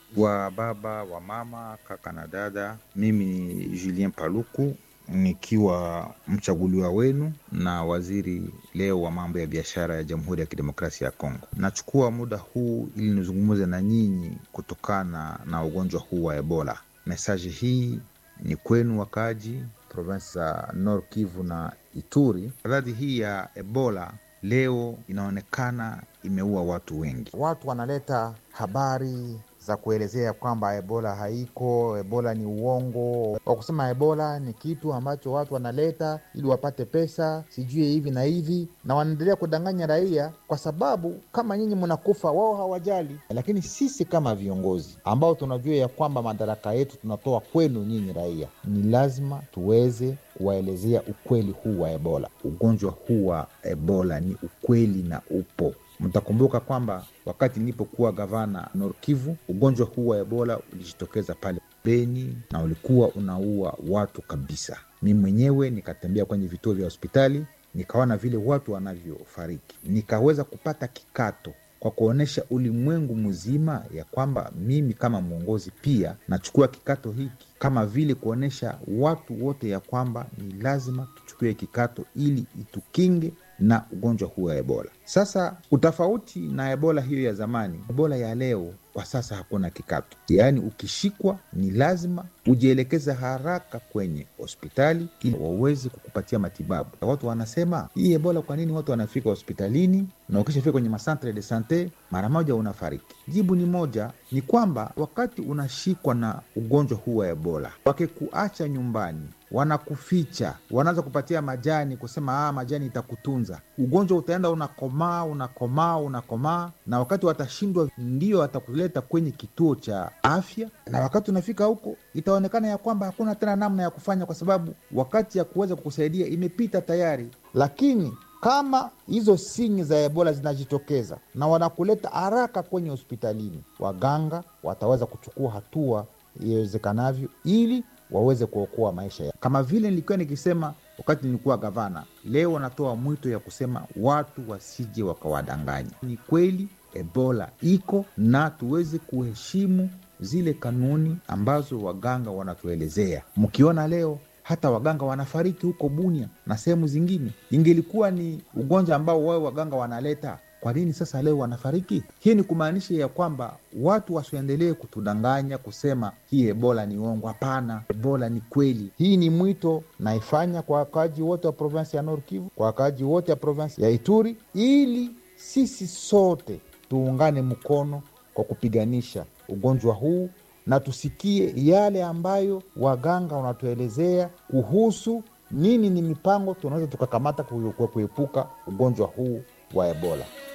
wa baba wa mama kaka na dada, mimi ni Julien Paluku nikiwa mchaguliwa wenu na waziri leo wa mambo ya biashara ya Jamhuri ya Kidemokrasia ya Kongo. Nachukua muda huu ili nizungumze na nyinyi kutokana na ugonjwa huu wa Ebola. Mesaji hii ni kwenu wakaaji provinsi za Nord Kivu na Ituri. Maradhi hii ya Ebola leo inaonekana imeua watu wengi. Watu wanaleta habari za kuelezea kwamba ebola haiko, ebola ni uongo, wa kusema ebola ni kitu ambacho watu wanaleta ili wapate pesa, sijui hivi na hivi, na wanaendelea kudanganya raia, kwa sababu kama nyinyi mnakufa, wao hawajali. Lakini sisi kama viongozi ambao tunajua ya kwamba madaraka yetu tunatoa kwenu nyinyi raia, ni lazima tuweze kuwaelezea ukweli huu wa ebola. Ugonjwa huu wa Ebola ni ukweli na upo Mtakumbuka kwamba wakati nilipokuwa gavana Nord Kivu, ugonjwa huu wa Ebola ulijitokeza pale Beni na ulikuwa unaua watu kabisa. Mi mwenyewe nikatembea kwenye vituo vya hospitali, nikaona vile watu wanavyofariki, nikaweza kupata kikato kwa kuonyesha ulimwengu mzima ya kwamba mimi kama mwongozi pia nachukua kikato hiki, kama vile kuonyesha watu wote ya kwamba ni lazima tuchukue kikato ili itukinge na ugonjwa huu wa Ebola. Sasa utofauti na Ebola hiyo ya zamani, Ebola ya leo kwa sasa hakuna kikato, yaani ukishikwa ni lazima ujielekeze haraka kwenye hospitali ili waweze kukupatia matibabu. Watu wanasema hii Ebola, kwa nini watu wanafika hospitalini na ukishafika kwenye masantre de sante mara moja unafariki? Jibu ni moja, ni kwamba wakati unashikwa na ugonjwa huu wa Ebola, wakikuacha nyumbani wanakuficha, wanaanza kupatia majani, kusema ah, majani itakutunza. Ugonjwa utaenda unakomaa, unakomaa, unakomaa, na wakati watashindwa, ndio watakuleta kwenye kituo cha afya, na wakati unafika huko itaonekana ya kwamba hakuna tena namna ya kufanya, kwa sababu wakati ya kuweza kukusaidia imepita tayari. Lakini kama hizo sinyi za ebola zinajitokeza na wanakuleta haraka kwenye hospitalini, waganga wataweza kuchukua hatua iwezekanavyo ili waweze kuokoa maisha ya. Kama vile nilikuwa nikisema wakati nilikuwa gavana, leo wanatoa mwito ya kusema watu wasije wakawadanganya. Ni kweli Ebola iko na tuweze kuheshimu zile kanuni ambazo waganga wanatuelezea. Mkiona leo hata waganga wanafariki huko Bunia na sehemu zingine, ingelikuwa ni ugonjwa ambao wao waganga wanaleta kwa nini sasa leo wanafariki? Hii ni kumaanisha ya kwamba watu wasiendelee kutudanganya kusema hii ebola ni uongo. Hapana, ebola ni kweli. Hii ni mwito naifanya kwa wakaaji wote wa provinsi ya Nord Kivu, kwa wakaaji wote wa provinsi ya Ituri, ili sisi sote tuungane mkono kwa kupiganisha ugonjwa huu na tusikie yale ambayo waganga wanatuelezea kuhusu nini ni mipango tunaweza tukakamata kuepuka ugonjwa huu wa ebola.